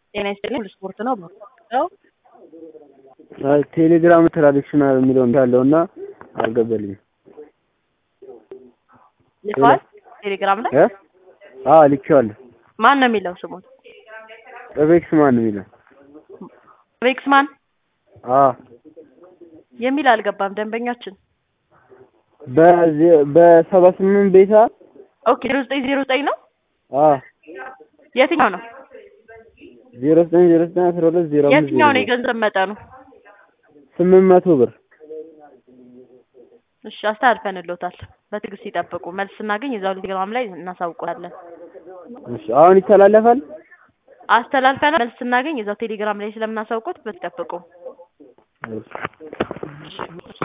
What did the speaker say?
ጤና ይስጥልኝ ሁሉ ስፖርት ነው ነው ቴሌግራም ትራዲሽናል የሚለው እንዳለው እና አልገባልኝም። ልከዋል ቴሌግራም ላይ እ አዎ ልኬዋለሁ። ማን ነው የሚለው ስሙን? ኤቤክስ ማን ነው የሚለው? ቤክስ ማን አዎ የሚል አልገባም። ደንበኛችን በዜ- በሰባ ስምንት ቤታ ኦኬ ዜሮ ዘጠኝ ዜሮ ዘጠኝ ነው አዎ የትኛው ነው ዜሮ ዘጠኝ ዜሮ ዘጠኝ አስራ ሁለት ዜሮ አምስት የትኛው ነው ዜሮ የገንዘብ መጠኑ? ስምንት መቶ ብር እሺ አስተላልፈንልዎታል። በትዕግስት ይጠብቁ። መልስ ስናገኝ እዛው ቴሌግራም ላይ እናሳውቆታለን። እሺ አሁን ይተላለፋል። አስተላልፈናል። መልስ ስናገኝ እዛው ቴሌግራም ላይ ስለምናሳውቆት በትዕግስት ይጠብቁ። እሺ